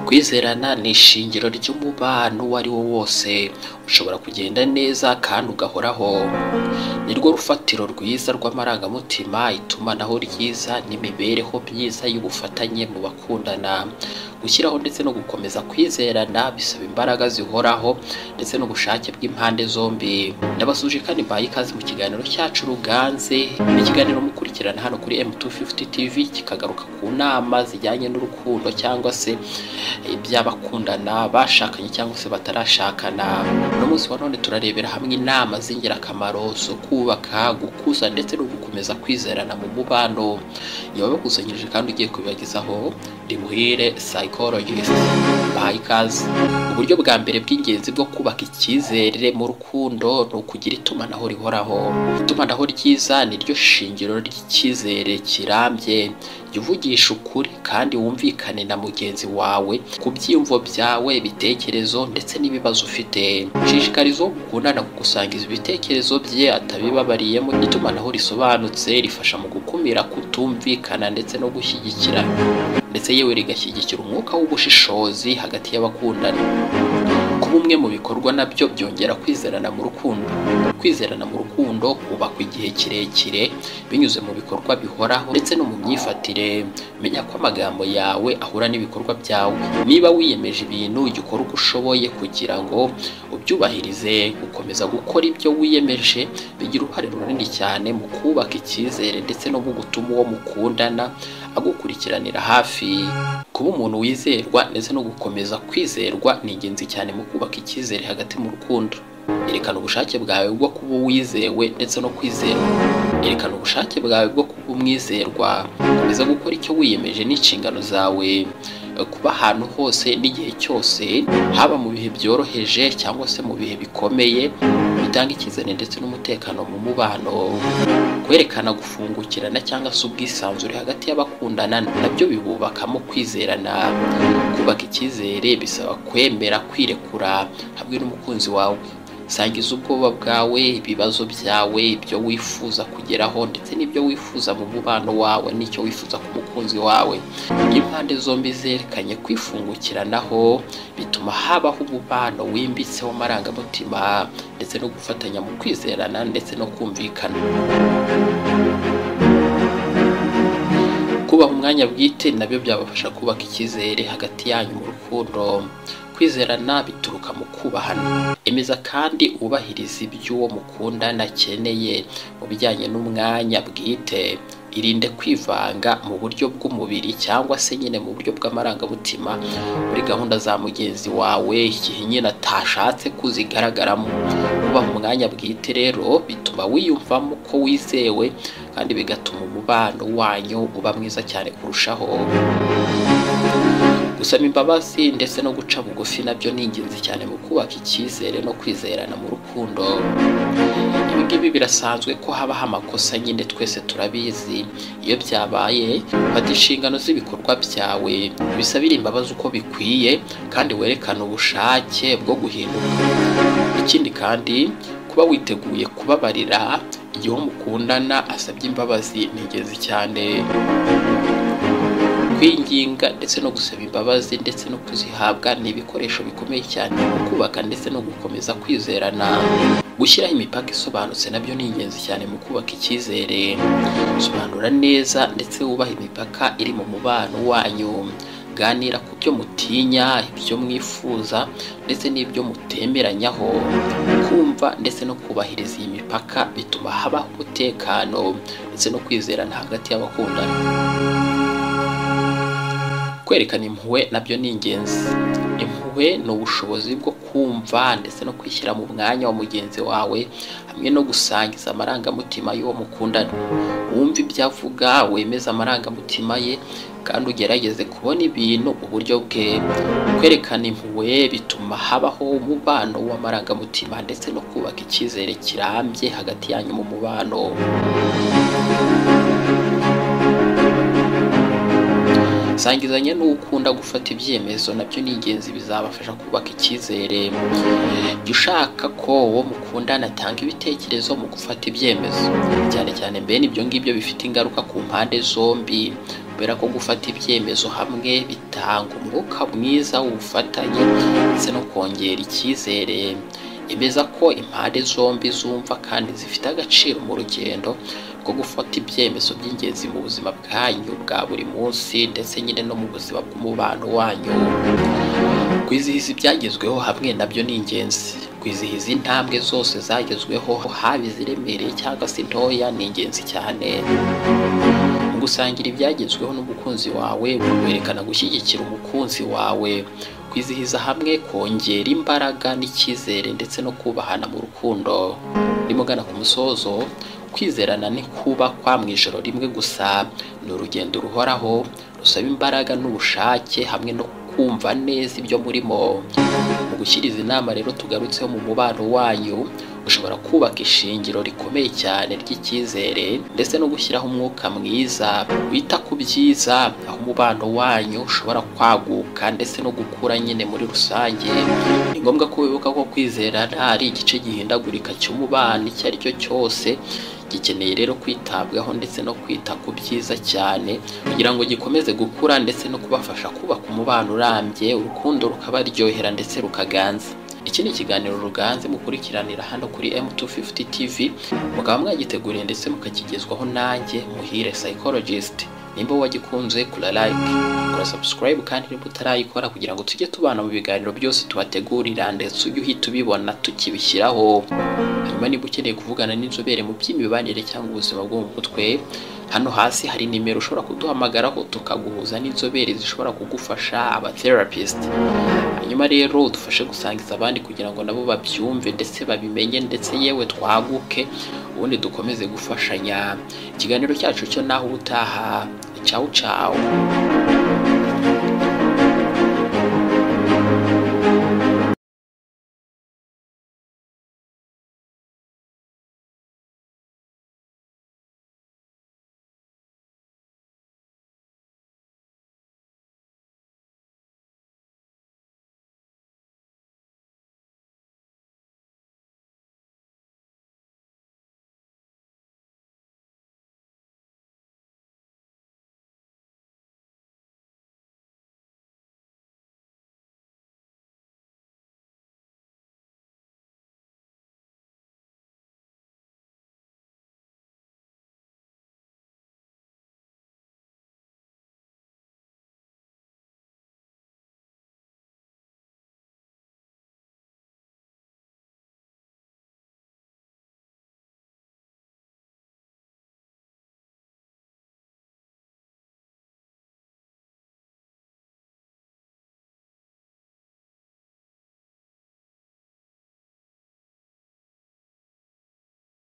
kwizerana ni ishingiro ry'umubano uwo ari wo wose ushobora kugenda neza kandi ugahoraho nirwo rufatiro rwiza rw'amarangamutima itumanaho ryiza n'imibereho myiza y'ubufatanye mu bakundana gushyiraho ndetse no gukomeza kwizerana bisaba imbaraga zihoraho ndetse n'ubushake bw'impande zombi ndabasuje kandi mbaye ikaze mu kiganiro cyacu ruganze ni ikiganiro mukurikirana hano kuri M250 TV kikagaruka ku nama zijyanye n'urukundo cyangwa se iby'abakundana bashakanye cyangwa se batarashakana uno munsi wa none turarebera hamwe inama z'ingirakamaro zo kubaka gukuza ndetse no gukomeza kwizerana mu mubano yabakusanyirije kandi ugiye kubibagezaho ndi muhire psychologist baha ikaze uburyo bwa mbere bw'ingenzi bwo kubaka icyizere mu rukundo ni ukugira itumanaho rihoraho itumanaho ryiza ni ryo shingiro ry'icyizere kirambye jya uvugisha ukuri kandi wumvikane na mugenzi wawe ku byiyumvo byawe ibitekerezo ndetse n'ibibazo ufite shishikariza uwo mukundana gukusangiza ibitekerezo bye atabibabariyemo itumanaho risobanutse rifasha mu gukumira kutumvikana ndetse no gushyigikirana ndetse yewe rigashyigikira umwuka w'ubushishozi hagati y'abakundana kuba umwe mu bikorwa nabyo byongera kwizerana mu rukundo kwizerana mu rukundo kubakwa igihe kirekire binyuze mu bikorwa bihoraho ndetse no mu myifatire menya ko amagambo yawe ahura n'ibikorwa byawe niba wiyemeje ibintu jya ukora uko ushoboye kugira ngo ubyubahirize gukomeza gukora ibyo wiyemeje bigira uruhare runini cyane mu kubaka icyizere ndetse no mu gutuma uwo mukundana agukurikiranira hafi kuba umuntu wizerwa ndetse no gukomeza kwizerwa ni ingenzi cyane mu kubaka icyizere hagati mu rukundo erekana ubushake bwawe bwo kuba uwizewe ndetse no kwizerwa erekana ubushake bwawe bwo kuba umwizerwa komeza gukora icyo wiyemeje n'inshingano zawe kuba ahantu hose n'igihe cyose haba mu bihe byoroheje cyangwa se mu bihe bikomeye bitanga icyizere ndetse n'umutekano mu mubano kwerekana gufungukirana cyangwa se ubwisanzure hagati y'abakundana nabyo bibubakamo kwizerana kubaka icyizere bisaba kwemera kwirekura hamwe n'umukunzi wawe sangiza ubwoba bwawe ibibazo byawe ibyo wifuza kugeraho ndetse n'ibyo wifuza mu mubano wawe n'icyo wifuza ku mukunzi wawe iyo impande zombi zerekanye kwifungukiranaho bituma habaho umubano wimbitse w'amarangamutima ndetse no gufatanya mu kwizerana ndetse no kumvikana kubaha umwanya bwite nabyo byabafasha kubaka icyizere hagati yanyu mu rukundo kwizerana bituruka mu kubahana emeza kandi wubahiriza iby'uwo mukundana akeneye mu bijyanye n'umwanya bwite irinde kwivanga mu buryo bw'umubiri cyangwa se nyine mu buryo bw'amarangamutima muri gahunda za mugenzi wawe igihe nyine atashatse kuzigaragaramo kubaha umwanya bwite rero bituma wiyumvamo ko wizewe kandi bigatuma umubano wanyu uba mwiza cyane kurushaho gusaba imbabazi ndetse no guca bugufi nabyo ni ingenzi cyane mu kubaka icyizere no kwizerana mu rukundo ibi ngibi birasanzwe ko habaho amakosa nyine twese turabizi iyo byabaye fata inshingano z'ibikorwa byawe bisabire imbabazi uko bikwiye kandi werekane ubushake bwo guhinduka ikindi kandi kuba witeguye kubabarira igihe mukundana asabye imbabazi ni ingenzi cyane kwinginga ndetse no gusaba imbabazi ndetse no kuzihabwa ni ibikoresho bikomeye cyane mu kubaka ndetse no gukomeza kwizerana gushyiraho imipaka isobanutse nabyo ni ingenzi cyane mu kubaka icyizere sobanura neza ndetse wubaha imipaka iri mu mubano wanyu ganira ku byo mutinya ibyo mwifuza ndetse n'ibyo mutemeranyaho kumva ndetse no kubahiriza iyi mipaka bituma habaho umutekano ndetse no kwizerana hagati y'abakundana kwerekana impuhwe nabyo ni ingenzi impuhwe ni ubushobozi bwo kumva ndetse no kwishyira mu mwanya wa mugenzi wawe hamwe no gusangiza amarangamutima y'uwo mukundana wumva ibyo avuga wemeza amarangamutima ye kandi ugerageze kubona ibintu uburyo bwe kwerekana impuhwe bituma habaho umubano w'amarangamutima ndetse no kubaka icyizere kirambye hagati yanyu mu mubano sangizanya n'uwo ukunda gufata ibyemezo nabyo ni ingenzi bizabafasha kubaka icyizere jya ushaka ko uwo mukundana atanga ibitekerezo mu gufata ibyemezo cyane cyane mbene ibyo ngibyo bifite ingaruka ku mpande zombi kubera ko gufata ibyemezo hamwe bitanga umwuka mwiza w'ubufatanye ndetse no kongera icyizere emeza ko impande zombi zumva kandi zifite agaciro mu rugendo rwo gufata ibyemezo by'ingenzi mu buzima bwanyu bwa buri munsi ndetse nyine no mu buzima bw'umubano wanyu kwizihiza ibyagezweho hamwe nabyo ni ingenzi kwizihiza intambwe zose zagezweho haba iziremereye cyangwa se intoya ni ingenzi cyane mu gusangira ibyagezweho n'umukunzi wawe werekana gushyigikira umukunzi wawe kwizihiza hamwe kongera imbaraga n'icyizere ndetse no kubahana mu rukundo rimugana ku musozo kwizerana ni kubakwa mu ijoro rimwe gusa ni urugendo ruhoraho rusaba imbaraga n'ubushake hamwe no kumva neza ibyo murimo mu gushyiriza inama rero tugarutseho mu mubano wanyu ushobora kubaka ishingiro rikomeye cyane ry'icyizere ndetse no gushyiraho umwuka mwiza wita ku byiza aho umubano wanyu ushobora kwaguka ndetse no gukura nyine muri rusange ni ngombwa ko wibuka ko kwizerana ari igice gihindagurika cy'umubano icyo ari cyo cyose gikeneye rero kwitabwaho ndetse no kwita ku byiza cyane kugira ngo gikomeze gukura ndetse no kubafasha kubaka umubano urambye urukundo rukabaryohera ndetse rukaganza iki ni ikiganiro ruganze mukurikiranira hano kuri M250 TV mukaba mwagiteguriye ndetse mukakigezwaho nanjye muhire psychologist nimba wagikunze kura like kura subscribe kandi niba utarayikora kugira ngo tujye tubana mu biganiro byose tubategurira ndetse ujye uhita ubibona tukibishyiraho hanyuma niba ukeneye kuvugana n'inzobere mu by'imibanire cyangwa ubuzima bwo mu mutwe hano hasi hari nimero ushobora kuduhamagaraho tukaguhuza n'inzobere zishobora kugufasha abatherapist hanyuma rero dufashe gusangiza abandi kugira ngo nabo babyumve ndetse babimenye ndetse yewe twaguke ubundi dukomeze gufashanya ikiganiro cyacu cyo naho ubutaha cawu cawu